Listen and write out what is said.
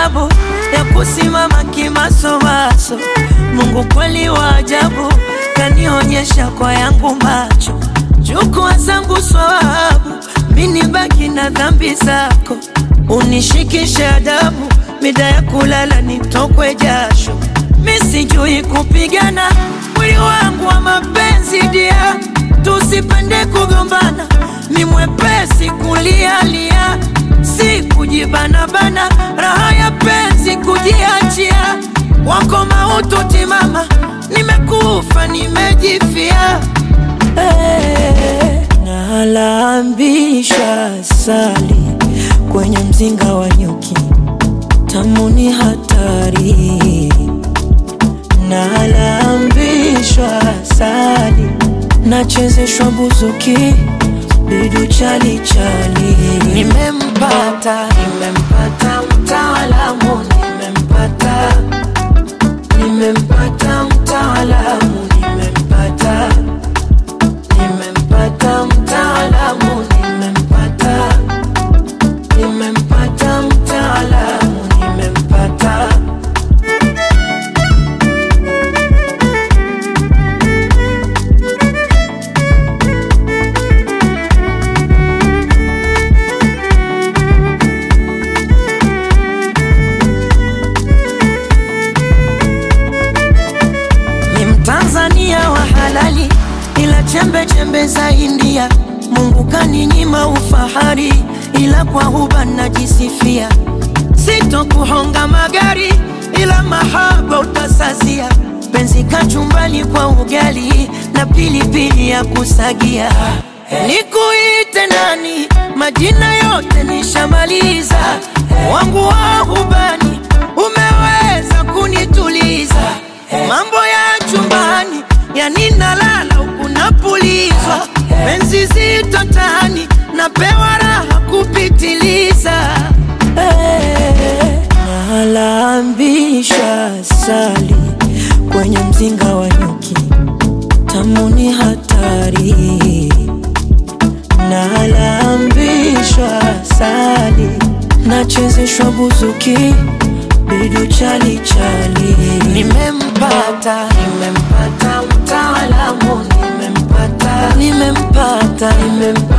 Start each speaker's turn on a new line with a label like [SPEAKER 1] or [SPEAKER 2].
[SPEAKER 1] sababu ya kusimama kimasomaso. Mungu kweli wa ajabu, kanionyesha kwa yangu macho. Chukua zangu swawabu, mini baki na dhambi zako, unishikishe adabu, mida ya kulala nitokwe jasho. Mi sijui kupigana, mwili wangu wa mapenzi dia, tusipende kugombana, ni mwepesi kulialia, si kujibanabana, raha ya penzi kujiachia, wako mautu timama, nimekufa nimejifia Hey, nalambisha sali kwenye mzinga wa nyuki, tamu ni hatari. Nalambishwa sali, nachezeshwa buzuki, bidu chali chali. Nimempata, nimempata mtaalamu, nimempata, nimempata mtaalamu, nimempata nimempata mtaalamu, nimempata, nimempata mtaalamu, nimempata. Ni Mtanzania wa halali, ila chembe chembe za India. Mungu kaninyima ufahari, ila kwa huba najisifia. Sitokuhonga magari, ila mahaba utasazia. Penzi kachumbani kwa ugali na pilipili ya kusagia. Nikuite nani? Majina yote nishamaliza, wangu wa hubani umeweza kunituliza mambo ya chumbani yani nalala huku napulizwa penzi zito tani napewa raha kupitiliza hey, nalambisha sali kwenye mzinga wa nyuki tamu ni hatari nalambishwa sali nachezeshwa buzuki bidu chali chali nimempata nimempata mtaalamu nimempata nimempata nimempata